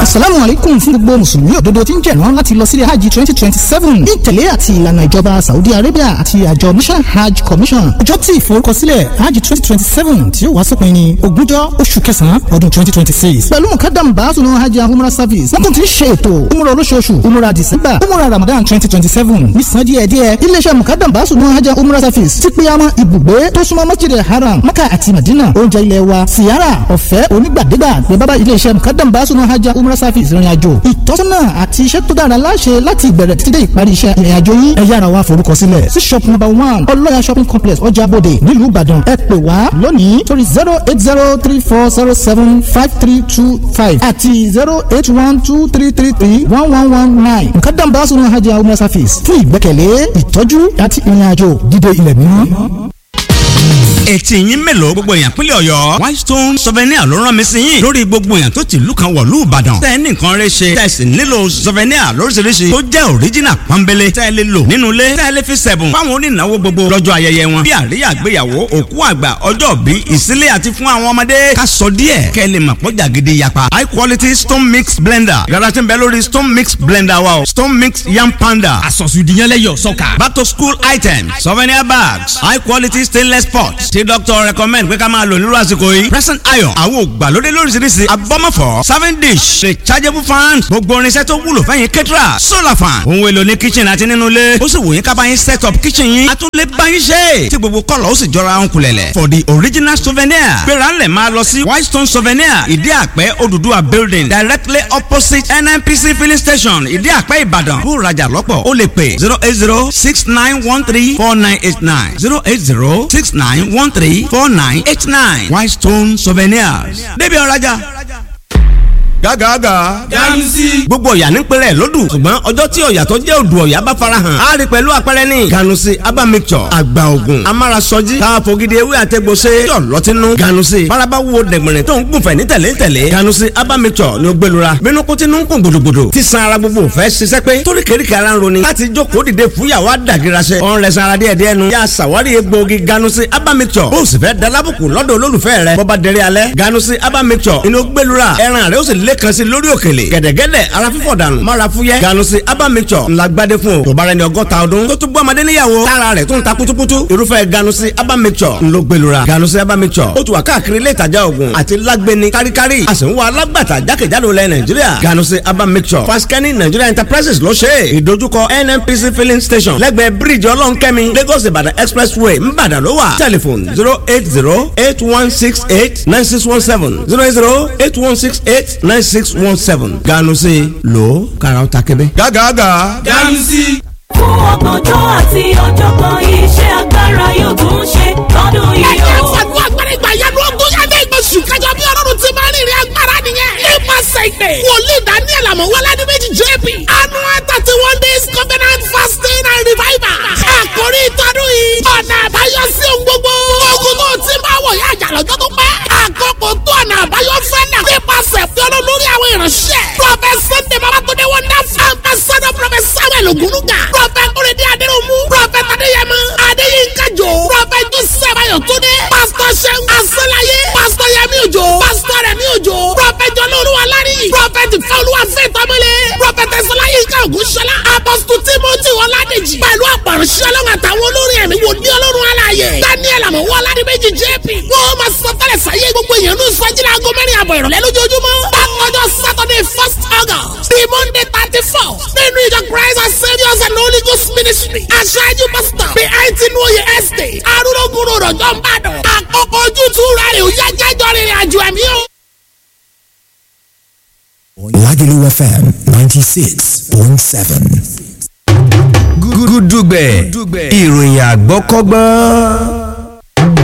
asalaamu aleykum fún gbogbo mùsùlùmí òdodo tí ń jẹ̀rán láti lọ sílé hajj twenty twenty seven ní ìtẹ̀lé àti ìlànà ìjọba saudi arabia àti àjọ national hajj commission ọjọ́ tí ìforúkọsílẹ̀ hajj twenty twenty seven tí ó wá sópin ní ogúnjọ́ oṣù kẹsàn-án ọdún twenty twenty six pẹ̀lú mukadam baasunu hajj and umrah service wọ́n tún ti ń ṣe ètò umrah olóṣooṣù umrah december umrah ramadan twenty twenty seven nísàn díẹ̀díẹ̀ iléeṣẹ́ mukadam baasunu hajj and umrah service ti pe àwọn ibùgbé tó súnmọ́ masjid haram maka àti madina oúnjẹ ilẹ̀ wa siyara ọ̀fẹ́ onígbàdégbà ní bábá iléeṣẹ́ mukadam baasunu hajj and umrah service ìrìn àjò ìtọ́sọ́nà àti iṣẹ́ tó dára láṣẹ láti ìbẹ̀rẹ̀ títí dé ìparí iṣẹ́ ìrìn àjò yín ẹ yára wá forúkọ sílẹ̀ sí shop number one ọlọ́yà shopping complex ọjà bòde nílùú ìbàdàn ẹ pè wá lónìí torí zero eight zero three four zero seven five three two five àti zero eight one two three three three one one one nine mukadam baasunu hajj and umrah service fún ìgbẹ́kẹ̀lé ìtọ́jú àti ìrìn àjò dídé ilẹ̀ mímọ́ etí yín mélòó gbogbo èèyàn pínlẹ̀ ọ̀yọ́ whitestone souvenir ló rán mi sí yín lórí gbogbo èèyàn tó ti ìlú kan wọ̀lú ìbàdàn tẹ́ ẹ ní nǹkan rẹ ṣe tẹ́ ẹ sì nílò souvenir lóríṣiríṣi tó jẹ́ original pọ́nbélé tẹ́ ẹ lè lò nínú ilé tẹ́ ẹ lè fi sẹ̀bùn fáwọn onínáwó gbogbo lọ́jọ́ ayẹyẹ wọn bí àríyá àgbéyàwó òkú àgbà ọjọ́ bí ìsílé àti fún àwọn ọmọdé ká sọ díẹ̀ kẹ́ ẹ lè mọ̀ pọ́jà gidi yapa high quality stone mix blender yàrá tí ń bẹ lórí stone mix blender wa o stone mix yam panda àsọ̀sùdìyànlẹ́yọ̀ sọ́kà back to school items souvenir bags high quality stainless pots tí doctor recommend pé ká máa lò nírú àsìkò yìí present iron àwọn ògbàlódé lóríṣiríṣi abọ́mọ̀fọ́ serving dish rechargeable fan gbogbo irinṣẹ́ tó wúlò fẹ́yìn kẹ́tìrà solar fan ohun èlò ní kitchen àti nínú ilé ó sì wò yín ká bá yín set up kitchen yín a tún lè bá yín ṣe tí gbogbo kọ́lọ̀ ó sì jọra ń kulẹ̀lẹ̀ for the original souvenir gbéra ńlẹ̀ máa lọ sí whitestone souvenir ìdí àpẹ́ Odùduwà building directly opposite NNPC filling station ìdí àpẹ́ Ìbàdàn bó rajà lọ́pọ̀ ó lè pè zero eight zero six nine one three four nine eight nine zero eight zero six nine one three four nine eight nine Whitestone Souvenirs débi ọ̀rajà gágàgà. ganusi. gbogbo ọ̀yà ní pẹ̀lẹ́ lódù ṣùgbọ́n ọjọ́ tí ọ̀yà tó jẹ́ odò ọ̀yà bá farahàn á rí pẹ̀lú àpẹẹrẹ ní. ganusi aba mixture àgbà ògùn amárasọjí káfọ́gídé ewé àtẹ̀gbọ́sẹ̀ yọ̀ lọ́tínú. ganusi faraba wo dẹ̀gbẹ̀rẹ̀ tó ń gùnfẹ̀ ní tẹ̀lé tẹ̀lé. ganusi aba mixture ni ó gbẹlura bínú kó tinú ń kún gbòdògbòdò tí san ara gbogbo fẹ́ ṣiṣẹ́ pé torí kéríkì ara ń roni láti jókòó dìde fúyàwó àdàgìrasẹ̀ ọ̀n rẹ̀ sanra díẹ̀ díẹ̀ nu yà sàwárí egbòogi ganusi aba mixture bó o sì fẹ́ dalábùkù lọ́dọ̀ olólùfẹ́ rẹ̀ bọ́ba dẹrẹ́ alẹ́ ganusi aba mixture inú gbẹlura ẹran rẹ̀ ó sì lẹ́kan sí lórí òkèlè gẹ̀dẹ̀gẹ̀dẹ̀ ara fífọ̀ dànù mara fúyẹ́ ganusi aba mixture ńlá gbadé fún o tó bá rẹ ní ọgọ́ta ọdún tó tún bọ́ ọmọdé níyàwó tára rẹ̀ tó ń ta kutukutu irúfẹ́ ganusi aba mixture ńlọ gbẹlura ganusi aba mixture ó tún wà káàkiri ilé ìtajà oògùn àti lágbẹni káríkárí a sì ń wá alágbàtà jákèjádò lẹ nàìjíríà ganusi aba mixture faskani nigeria enterprises ló ṣe é ìdojúkọ nnpc filling station lẹ́gbẹ̀ẹ́ bíríìjì ọlọ́nkẹ́mi lagos ìbàdàn expressway ńbàdàn ló wà telephone zero eight zero eight one six eight nine six one seven zero eight zero eight one six eight nine six one seven ganusi lo karaw ta kebe. gàgàgà. ganusi. fún ọgbọ̀njọ́ àti ọ̀jọ̀gbọ́n iṣẹ́ agbára yóò tún ṣe lọ́dún yìí ẹ̀jẹ̀ o. fàdúrà gbọ́dọ̀ ìgbà yẹn ló gún yàtọ̀ ìgbésù kájọ bí ọlọ́run ti máa ń rìnrìn agbára nìyẹn. nípasẹ̀ ìpè wòlíì daniel amọ̀wọ́lá ní méjì jp annual thirty one days covenant fasting and revival. àkórí ìtọ́dún yìí ọ̀nà àbáyọ sí ohun gbogbo. ogun tó ti máa wọ̀ yá àjà lọ́jọ́ tó pẹ́. àkókò tó ọ̀nà àbáyọ fẹ́ náà. nípasẹ̀ fi ọlọ́run lórí àwọn ìránṣẹ́. prophet sunday babatunde wonderful. ambassador prophet samuel ogunuga. prophet kúrẹ́dẹ́ adéròmù. prophet adéyẹmọ adéyínká jò. prophet joseph ayọ̀túndé. pastor seun asọ́láyé. pastor yẹmi òjò. pastor rẹmi òjò. prophet jọlọ́ọ̀lù alárí. prophet fẹ́olúwa fẹ́ tọ́mọlé. prophet ẹ̀sọ́láyínká ògúnṣọlá. apostle timothy ọládèjì. pẹ̀lú àpàrọ̀ṣẹ́ ọlọ́run àtàwọn olórin ẹ̀mí wò ní ọlọ́run aláàyè. daniel àmọ̀wọ́ aládìméjì jp. wọ́n máa sọ tẹ́lẹ̀ sáyé gbogbo èèyàn ní sọ́jìlá aago mẹ́rin àbọ̀ ìrọ̀lẹ́ lójoojúmọ́. bákanjọ́ saturday first august the monday thirty four nínú ìjọ christ and saviours and holy ghost ministry. aṣáájú pastor bí àìtí ní oyè estate arúgbó rọ̀jọ́ ń bàdàn. àkókò ojútùú rẹ̀ ò yá jẹ́jọ́ rìnrìn àjò ẹ̀mí o. Lagelu FM 96.7. gúdúgbẹ̀ ìròyìn àgbọ́kọ́gbọ́n.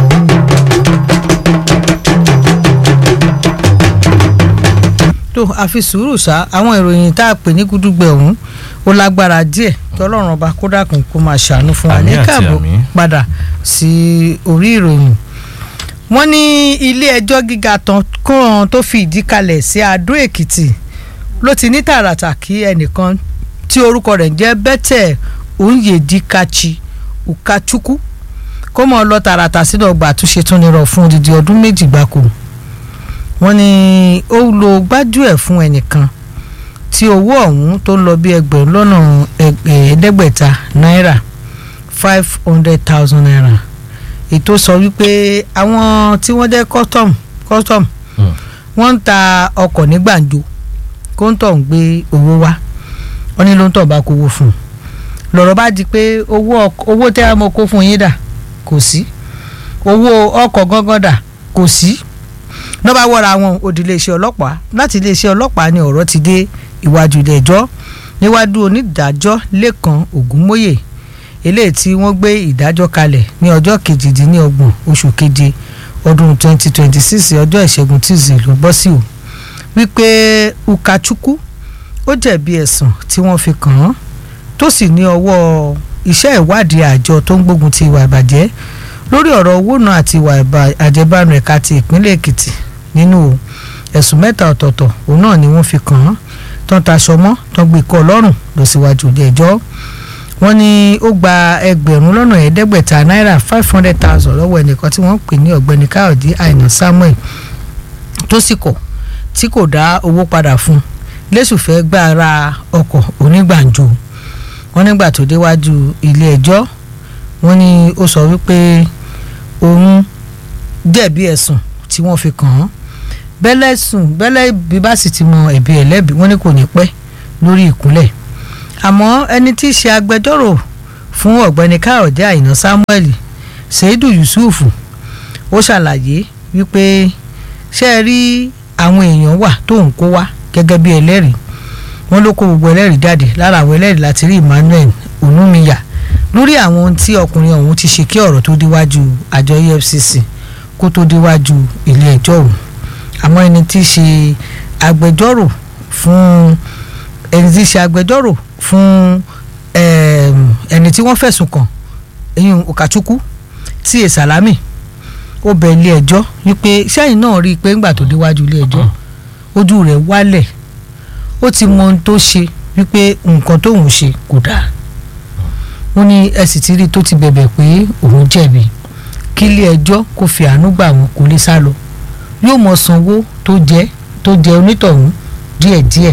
tó àfi sùúrù ṣá àwọn ìròyìn tá a pè ní gúdúgbẹ̀ ọ̀hún ó lágbára díẹ̀ kí ọlọ́run ọba kó dákun kó máa ṣàánú fún wa ní Àmín àti káàbọ̀ àmín. padà sí orí ìròyìn wọ́n ní ilé ẹjọ́ gíga tán kan tó fi ìdí kalẹ̀ sí Adó Èkìtì ló ti ní tààràtà kí ẹnìkan tí orúkọ rẹ̀ ń jẹ́ Bethel Onyedikachi Ukachukwu kó mọ̀ lọ tààràtà sínú ọgbà àtúnṣe tún nírọ̀ fún odidi ọdún méjì gbáko wọ́n ní ó lo gbájú ẹ̀ fún ẹnìkan tí owó ọ̀hún tó ń lọ bí ẹgbẹ̀rún lọ́nà ẹ̀ẹ́dẹ́gbẹ̀ta náírà five hundred thousand naira ètò sọ wípé àwọn tí wọ́n jẹ́ custom custom wọ́n ń ta ọkọ̀ ní gbàǹjo kóńtọ̀ ń gbé owó wá wọ́n ní ló ń tọ̀ bá kówó fún un lọ́rọ̀ bá di pé owó owó tẹ́ a mọ̀ kó fún yín dà kò sí owó ọkọ̀ gángan dà kò sí lọ́ba wọ́ra wọn òdì iléeṣẹ́ ọlọ́pàá láti iléeṣẹ́ ọlọ́pàá ni ọ̀rọ̀ ti dé ìwájú ilé ẹjọ́ níwájú onídàájọ́ lẹ́kan ògúnmóyè eléyìí tí wọ́n gbé ìdájọ́ kalẹ̀ ní ọjọ́ kejìdínlọ́gbọ̀n oṣù keje ọdún 2026 ọjọ́ ìṣẹ́gun tuesday ló bọ́ sí o wípé ukachukwu ó jẹ̀bi ẹ̀sùn tí wọ́n fi kàn án tó sì ní ọwọ́ iṣẹ́ ìwádìí àjọ tó ń gbógun ti ìwà ìbàjẹ́ lórí ọ̀rọ̀ owó náà àti ìwà àjẹbánu ẹ̀ka ti ìpínlẹ̀ èkìtì nínú ẹ̀sùn mẹ́ta ọ̀tọ̀ọ̀tọ̀ òun náà ni wọ́n fi kàn án tán taṣọ mọ́ tán gbé kọ́ lọ́rùn lọ síwájú ilé ẹjọ́ wọ́n ní ó gba ẹgbẹ̀rún lọ́nà ẹ̀ẹ́dẹ́gbẹ̀ta náírà five hundred thousand lọ́wọ́ ẹnìkan tí wọ́n ń pè ní ọ̀gbẹ́ni káyọ̀dé àìná samuel tó sì kọ̀ tí kò dá owó padà fún un lẹ́sùn fẹ́ gbà ra ọkọ̀ onígbàǹjo wọ́n nígbà tó déwájú ilé ẹjọ́ wọ́n ní ó sọ wípé òun jẹ̀bi ẹ̀sùn tí wọ́n fi kàn án bẹ́lẹ̀ sùn bẹ́lẹ̀ bí bá sì ti mọ ẹ̀bi ẹ̀lẹ́bi wọ́n ní kò ní pẹ́ lórí ìkúnlẹ̀ àmọ́ ẹni tí í ṣe agbẹjọ́rò fún ọ̀gbẹ́ni káyọ̀dé àìná samuel seidu yusuf ó ṣàlàyé wípé ṣé ẹ rí àwọn èèyàn wà tó ń kó wá gẹ́gẹ́ bí ẹlẹ́rìí wọ́n ló kó gbogbo ẹlẹ́rìí jáde lára àwọn ẹlẹ́rìí láti rí emmanuel onumiya lórí àwọn ohun tí ọkùnrin ọ̀hún ti ṣe kí ọ̀rọ̀ tó déwájú àjọ efcc kó tó déwájú ilé ẹjọ́ ọ̀hún àmọ́ ẹni tí í ṣe agbẹjọ́rò fún ẹni tí í ṣe agbẹjọ́rò fún ẹni tí wọ́n fẹ̀sùn kàn eyín okachukwu tí è sàlámì ó bẹ ilé ẹjọ́ wípé sẹ́yìn náà rí i pé ńgbà tó déwájú ilé ẹjọ́ ojú rẹ̀ wálẹ̀ ó ti mọ ohun tó ṣe wípé nǹkan tóun ṣe kò dáa ó ní ẹ sì ti rí i tó ti bẹ̀bẹ̀ pé òun jẹ̀bi kí ilé ẹjọ́ kó fi àánú gbà wọn kó lè sá lọ yóò mọ sanwó tó jẹ tó jẹ onítọ̀hún díẹ̀díẹ̀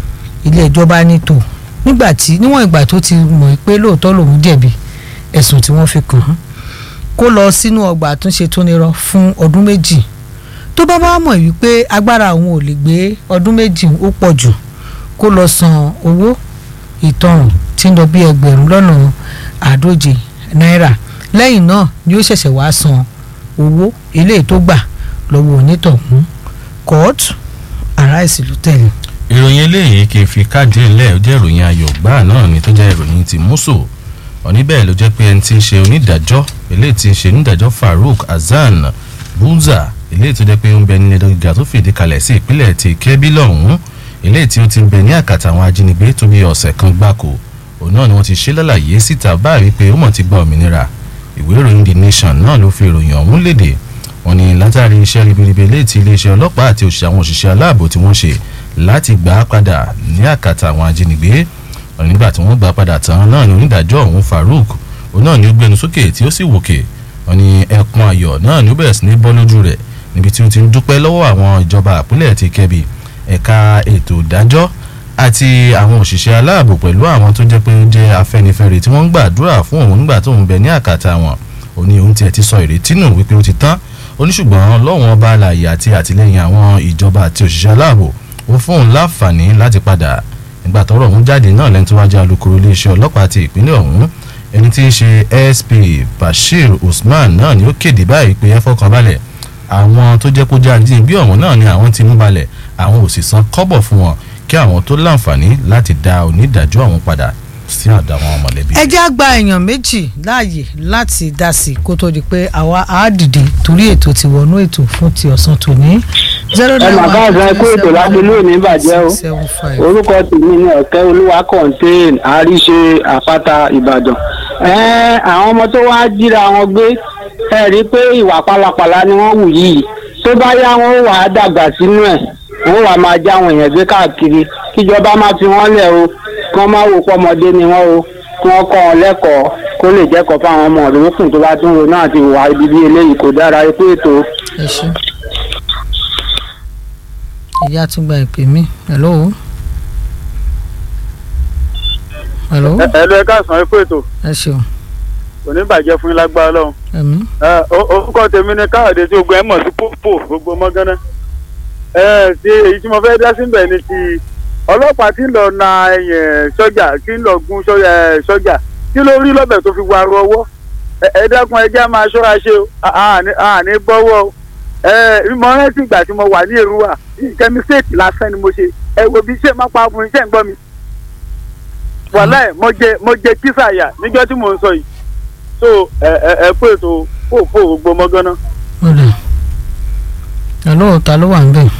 ilé ẹjọ́ bá ní tò nígbà tí níwọ̀n ìgbà tó ti mọ̀ pé lóòótọ́ lòun jẹ̀bi ẹ̀sùn tí wọ́n fi kàn án kó lọ sínú ọgbà àtúnṣe tó nírọ fún ọdún méjì tó bá wá mọ̀ wípé agbára òun ò lè gbé ọdún méjì ó pọ̀ jù kó lọ san owó ìtanràn tí ń lọ bí ẹgbẹ̀rún lọ́nà àádóje náírà lẹ́yìn náà ni ó ṣẹ̀ṣẹ̀ wá san owó eléyìí tó gbà lọ́wọ́ onítọ̀hún kóòtù ará ìsìlú tẹ̀lé. ìròyìn eléyìí kì í fi káàdì ńlẹ̀ ó jẹ́ ìròyìn ayọ̀ gbáà náà ni tó jẹ́ ìròyìn ti mùsù òní bẹ́ẹ̀ ló jẹ́ pé ẹni tí ń ṣe onídàájọ́ eléyìí tí ń ṣe onídàájọ́ farouk hasan buza eléyìí tó jẹ́ pé ó ń bẹ ní ẹjọ́ gíga tó fìdí kalẹ̀ sí ìpínlẹ̀ ti kẹ́bí lọ́hùn-ún eléyìí tí ó ti ń bẹ ní àkàtà àwọn ajínigbé tó bí ọ̀sẹ̀ kan gbáko òun náà ni wọ́n ti ṣe lálàyé síta báyìí pé ó mọ̀ ti gba òmìnira ìwé ìròyìn the nation náà ló fi ìròyìn ọ̀hún léde wọ́n ní látàrí iṣẹ́ ribiribi eléyìí tí iléeṣẹ́ ọlọ́pàá àti òṣìṣẹ́ àwọn òṣìṣẹ́ aláàbò tí wọ́n ṣe láti gbà á padà ní àkàtà àwọn ajínigbé nígbà tí wọ́n gbà á padà tán náà ni onídàájọ́ ọ̀hún farouk òun náà ni ó gbẹnu sókè tí ó sì wòkè wọ́n ní ẹkùn ayọ̀ náà ni ó bẹ̀rẹ̀ sí ní bọ́ lójú rẹ̀ níbi tí ó ti ń dúpẹ́ lọ́wọ́ àwọn ìjọba àpilẹ̀ ti kẹ́bi ẹ̀ka ètò ìdájọ́ àti àwọn òṣìṣẹ́ aláàbò pẹ̀lú àwọn tó jẹ́ pé ó jẹ́ afẹ́nifẹ́re tí wọ́n ń gbàdúrà fún òun nígbà tó ń bẹ ní àkàtà wọn òní òun tiẹ̀ ti sọ ìrètí nù wípé ó ti tán oníṣùgbọ́n lọ́wọ́n ọba àlàyé àti àtìlẹ́yìn àwọn ìjọba àti òṣìṣẹ́ aláàbò ó fún òun láǹfààní láti padà nígbà tọ́rọ̀ ọ̀hún jáde náà lẹ́ni tó wá jẹ́ alukoro iléeṣẹ́ ọlọ́pàá ti ìpínlẹ̀ ọ̀hún ẹni tí í ṣe sp bashir usman náà ni ó kéde báyìí pé ẹ fọkàn balẹ̀ àwọn tó jẹ́ kó jẹ́ àjíǹbí ọ̀hún náà ni àwọn ti mú balẹ̀ àwọn ò sì san kọ́bọ̀ fún wọn kí àwọn tó láǹfààní láti dá onídàájọ́ ọ̀hún padà sí àdá àwọn mọ̀lẹ́bí. ẹ já gba èèyàn méjì láàyè láti dá sí i kó tó di pé àwa á dìde torí ètò ti wọnú ètò fún ti ọ̀sán tòní. ẹ mà ká àgbà kó ètò láti ilé òní bàjẹ́ o orúkọ tèmi ní ọ̀kẹ́ olúwa contain àríṣe àpáta ìbàdàn. àwọn ọmọ tó wá jíra wọn gbé ẹ rí i pé ìwà pálapàla ni wọ́n wù yìí tó bá yá wọn ó wà á dàgbà sínú ẹ̀ wọ́n wà máa já àwọn èèyàn gbé káàkiri kíjọba má fi wọ́n lẹ̀ o kí wọ́n má wò pọ́mọdé ni wọ́n o kí wọ́n kọ́ wọn lẹ́kọ̀ọ́ kó lè jẹ́kọ̀ọ́ fáwọn ọmọ òdòdókùn tó bá tún ro náà ti wà ibi bí eléyìí kò dára ikú ètò. ẹ ṣe ìyá tún gba ìpè mí hello hello ẹ lọ ẹ káàsán ẹ kú ètò ẹ ṣeun kò ní bàjẹ́ fún yín lágbára lọ́hùn. ẹ̀mí Ẹ, o- orúkọ tèmi ni káyọ̀dé tí ogun ẹ̀ mọ̀ sí pópó gbogbo mọ́gánná. ẹ ti èyí tí mo fẹ́ dá síbẹ̀ ni ti ọlọ́pàá tí ń lọ na ẹ̀yìn sọ́jà tí ń lọ gun sọ́jà ẹ̀, sọ́jà kí ló rí lọ́bẹ̀ tó fi wá ru ọwọ́ Ẹ- ẹ dákun ẹjẹ́ á máa ṣọ́ra ṣe o À- àní àní gbọ́wọ́ o ẹ mo rántí ìgbà tí mo wà ní èrúwà nǹkan mistake lásán ni mo ṣe ẹ wo bí ṣé má pa fún iṣẹ́ ń gbọ́ mi wàhálà ẹ̀ mo jẹ mo jẹ kísàyà níjọ́ tí mò ń sọ yìí so ẹ ẹ ẹ kó ètò fòfò gbogbo mọ́gánná. ó dà hello ta ló wà ń bẹ̀.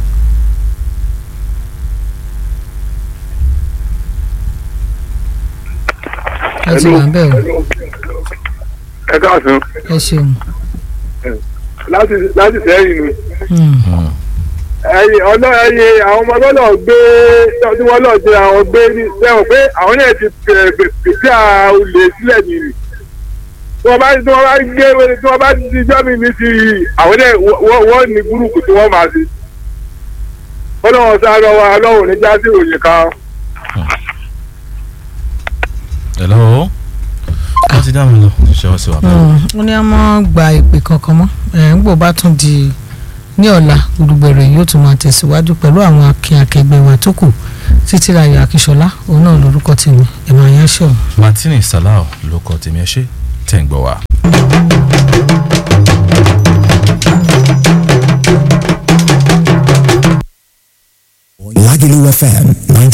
ẹ ti wà ń bẹ̀ o ẹ káàsán ẹ ṣeun. láti láti sẹ́yìn ni Hmm. ẹyìn ọ̀nà ẹyìn àwọn ọmọ ọlọ́nà gbé tí wọ́n lọ ṣe àwọn gbé ní sẹ́wọ̀n pé àwọn náà ti pèsè olè sílẹ̀ nìyí tí wọ́n bá tí wọ́n bá gbé tí wọ́n bá ti jọ́ mi ní ti àwọn náà wọ́n wọ́n ní gúrùpù tí wọ́n máa ṣe ọlọ́run sáré wa ọlọ́run ní jásí òye kan. hello wọ́n ti dá mi lọ ṣé wọ́n sì wà báyìí. Hmm. ó ní a máa gba ìpè kankan mọ́ ẹ̀ ń gbò bá tún di ní ọ̀la gbùdùgbẹ̀rẹ̀ yóò tún máa tẹ̀síwájú pẹ̀lú àwọn akin akẹgbẹ́ wa tó kù títí láyọ̀ akíṣọlá òun náà lórúkọ tèmi ẹ̀ máa yẹn ṣọ̀. martini salau ló kọ tèmi ẹ ṣe tẹ̀ ń gbọ́ wa. Lagelu FM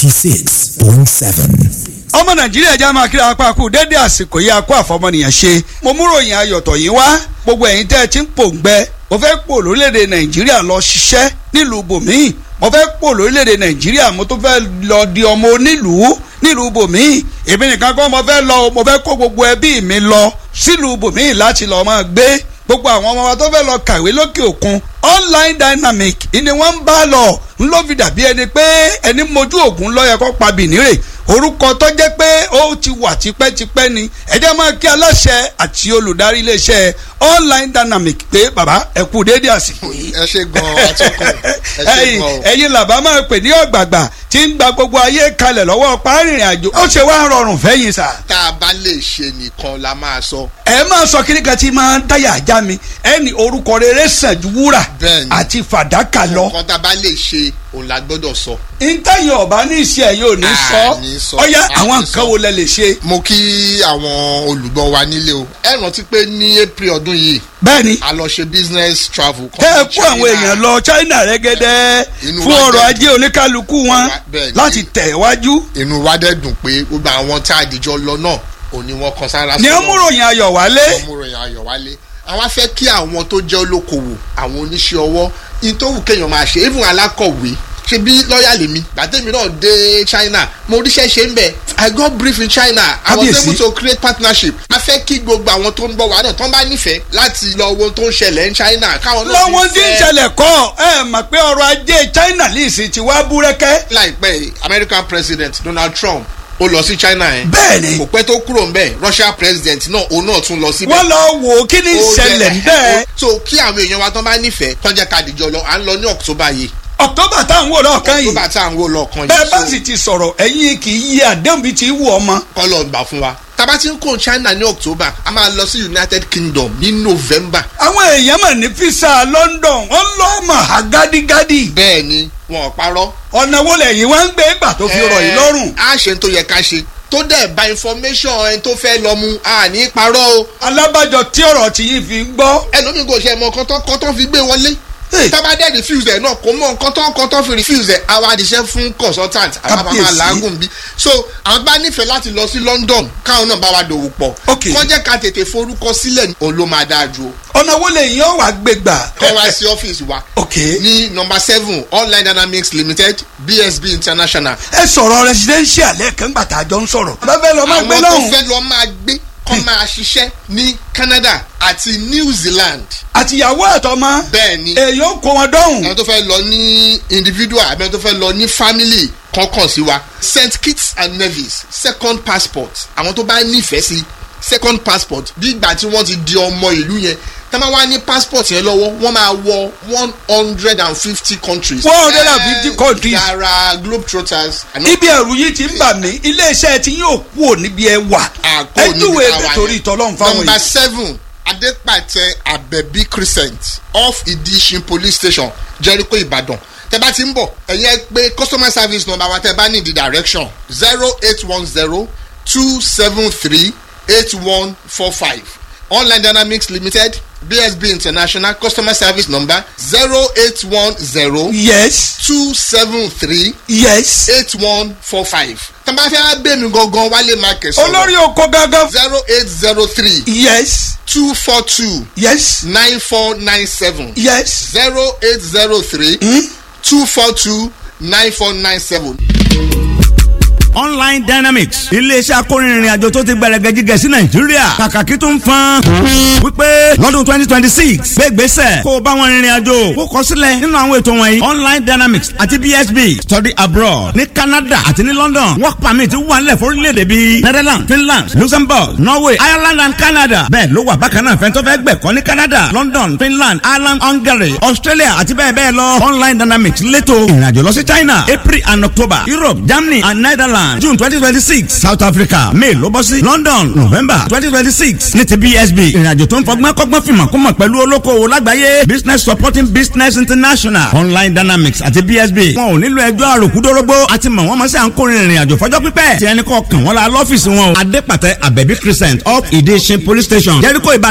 96.7. ọmọ nàìjíríà já máa kíra apá kú dédé àsìkò yìí akó àfọmọnìyàn ṣe mo mú ròyìn ayọ̀tọ̀ yìí wá gbogbo ẹ̀yin tẹ́ ẹ ti ń pòǹgbẹ mo fẹ́ pò lórílẹ̀‐èdè nàìjíríà lọ ṣiṣẹ́ nílùú bòmíì mo fẹ́ pò lórílẹ̀‐èdè nàìjíríà mo tún fẹ́ lọ di ọmọ onílùú nílùú bòmíì èmi nìkan kọ́ mo fẹ́ lọ mo fẹ́ kó gbogbo ẹbí mi lọ sílùú bòmíì láti lọ́ọ́ máa gbé gbogbo àwọn ọmọ wa tó fẹ́ lọ kàwé lókè òkun online dynamic ni wọ́n ń bá lọ ń ló fi dàbí ẹni pé ẹni mojú ògùn lọ́yẹ kó pa bìnírè orúkọ tó jẹ́ pé ó ti wà tipẹ́tipẹ́ ni ẹ jẹ́ máa kí aláṣẹ àti olùdarí iléeṣẹ́ online dynamic pé bàbá ẹ kú déédé àsìkò yìí. ẹ ṣe gan atọ́kùn ẹ ṣe ẹ̀yin gan o. ẹ̀yin làbá máa pè ní ọ̀gbàgbà tí ń gba gbogbo ayé kalẹ̀ lọ́wọ́ párìnrìn àjò ó ṣe wá rọrùn fẹ́yìn sà. tá a bá lè ṣe nìkan la máa sọ. ẹ máa sọ kíní kan tí máa ń dáyà ajá mi ẹni orúkọ rere sàn ju wúrà Bẹ́ẹ̀ni. àti fàdákà lọ. nǹkan tá a bá lè ṣe òun la gbọ́dọ̀ sọ. ntẹ́yìn ọ̀bá ní iṣẹ́ yóò ní sọ ní sọ. ọ̀yá A àwọn ní nǹkan sọ. wo lẹ lè ṣe. mo kí àwọn olùgbọ́ wa nílé o. ẹ rántí pé ní april ọdún yìí. bẹ́ẹ̀ni. a lọ ṣe business travel. tẹ́ ẹ kó àwọn èèyàn lọ China rẹ́gẹ́dẹ́ Inú fún wa ọrọ̀ dẹ̀ ajé oníkálukú wọn bẹ́ẹ̀ni. láti tẹ̀ wájú. inú wa dẹ̀ dùn pé gbogbo àwọn tá a dìjọ lọ náà òní wọn kan sára ní ọmúròyìn ayọ̀ wálé. ọmúròyìn ayọ̀ wálé àwọn afẹ́ kí àwọn tó jẹ́ olókoòwò àwọn oníṣẹ́ ọwọ́ in tó wù kéèyàn máa ṣe even alákọ̀wé ṣe bí lọ́ọ̀yà lèmi gbàtẹ́mi náà dé China mo ríṣẹ́ ṣe ń bẹ̀ I got brief in China I was Kábíyèsí. able to create partnership a fẹ́ kí gbogbo àwọn tó ń bọ̀ wá náà tán bá nífẹ̀ẹ́ láti lọ wo tó ń ṣẹlẹ̀ ní China káwọn náà lọ́wọ́n tí ń fẹ́- ṣẹlẹ̀ kọ́ ẹ mọ̀ pé ọrọ̀ ajé China lè sì ti wá búrẹ́kẹ́. láìpẹ́ yìí, American President Donald Trump ó lọ sí China yẹn bẹ́ẹ̀ni kò pẹ́ tó kúrò ńbẹ̀ Russia President náà òun náà tún lọ síbẹ̀ wọ́n lọ wò ó kí ni Ó ìṣẹ̀lẹ̀ jẹ́- ńbẹ́. so kí àwọn èèyàn wa tán bá nífẹ̀ẹ́ tán jẹ́ ká dìjọ lọ à ń lọ ní October yìí. October tá à ń wò lọ́ọ̀kan yìí October tá à ń wò lọ́ọ̀kan yìí. bẹ́ẹ̀ bá sì ti sọ̀rọ̀ ẹ̀yin kì í yí àdéhùn bíi ti wù ọmọ. kọ́lọ̀ gbà fún wa. tábà tí ń kó China ní October a máa lọ sí United Kingdom ní November. àwọn èèyàn mà ní fisa London wọ́n lọ́ mọ̀ á gádígádí. bẹ́ẹ̀ ni wọn ò parọ́. ọ̀nà wo lẹ́yìn wá ń gbé gbà tó fi rọ̀ yìí lọ́rùn. a ṣe ń tó yẹ ká ṣe tó dẹ̀ bá information ẹni tó fẹ́ lọ mu a ní parọ́ o. alábàjọ tí ọ̀rọ̀ tí yìí fi ń gbọ́. ẹlòmíì kò ṣe mọ kọ́tọ́ kọ́tọ́ fi gbé wọlé tábà dẹ́ refuse ẹ̀ náà kò mọ kọ́tọ́ kọ́tọ́ fi refuse ẹ̀ àwa àdìsẹ́ fún consultant àwa bá máa Kábíyèsí. làágùn bí so àwọn bá nífẹ̀ẹ́ láti lọ sí London káwọn náà bá wa dòwò pọ̀ kọ́ jẹ́ ká tètè forúkọ sílẹ̀ òun ló máa dáa ju o ọ̀nà wo lẹ́yìn ọ̀ wá gbé gbà. kọ́ wá sí ọ́fíìsì wa. ní nọmba seven online dynamics limited bsb international. ẹ sọ̀rọ̀ residential lẹ́ẹ̀kan gbà tá a jọ ń sọ̀rọ̀. bá fẹ́ lọ máa gbé àwọn tó lọ́hùn. fẹ́ lọ máa gbé kọ́ máa ṣiṣẹ́ ní Canada àti New Zealand. àtìyàwó àtọmọ. bẹ́ẹ̀ni èèyàn kó wọn dọ́hùn. àwọn tó fẹ́ lọ ní individual àbí àwọn tó fẹ́ lọ ní family kọ̀ọ̀kan sí wa St Kitts and Nevis second passport àwọn tó bá nífẹ̀ẹ́ sí second passport bí ìgbà tí wọ́n ti di ọmọ ìlú yẹn tá máa wá ní passport yẹn lọ́wọ́ wọ́n máa wọ one hundred and fifty countries. one hundred and fifty countries. yàrá globetrotters. ibi ẹ̀rù yìí ti ń bà mí iléeṣẹ́ tí yóò kú ò níbi ẹ wà ẹ júwe ẹ torí ìtọ́lọ́run fáwọn yìí. number seven adepatẹ abẹbí crescent off idishin police station jericho ibadan tẹ bá ti ń bọ̀ ẹ̀yin ẹ pé customer service number wa tẹ bá ní the direction zero eight one zero two seven three eight one four five online dynamics limited bsb international customer service number zero eight one zero. yes. two seven three. yes. eight one four five. tọ́ba fẹ́ bẹ́ mi gangan wálé market. olórí oko gangan. zero eight zero three. yes. two four two. yes. nine four nine seven. yes. zero eight zero three. two four two nine four nine seven online dynamics iléeṣẹ́ akórinrin àjò tó ti gbẹrẹgẹ jígẹ sí nàìjíríà kàkàkí tó ń fan wípé lọ́dún twenty twenty six gbégbèsè kó o bá wọn rìnrìn àjò kó kọ sílẹ̀ nínú àwọn ètò wọ̀nyí online dynamics àti bsb study abroad ní canada àti ní london work permit wà nílẹ̀ fórílẹ̀-èdè bíi netherlands finland luxembourg norway ireland and canada bẹ́ẹ̀ ló wà bákan náà fẹ́ntọ́ fẹ́ gbẹ̀kọ́ ní canada london finland ireland hungary australia àti bẹ́ẹ̀ bẹ́ẹ̀ lọ online dynamics létò ìrìnàjò lọ sí china april and october europe germany and netherlands Ireland June twenty twenty six South Africa May ló bọ́ sí London November twenty twenty six ní ti BSB ìrìnàjò tó ń fọgbọ́n kọ́gbọ́n fìmọ̀ kó mọ̀ pẹ̀lú olókoòwò lágbàáyé Business Supporting Business International Online Dynamics àti BSB wọn ò nílò ẹjọ́ àròkúdórógbó àti mọ̀ wọ́n mọ̀ sí à ń kórè ìrìnàjò fọjọ́ pípẹ́ tí ẹni kọ́ kàn wọ́n la lọ́fíìsì wọn o Adépàtẹ Abẹ́bí Crescent up Ìdíṣin Police Station Jericho Ìbàdàn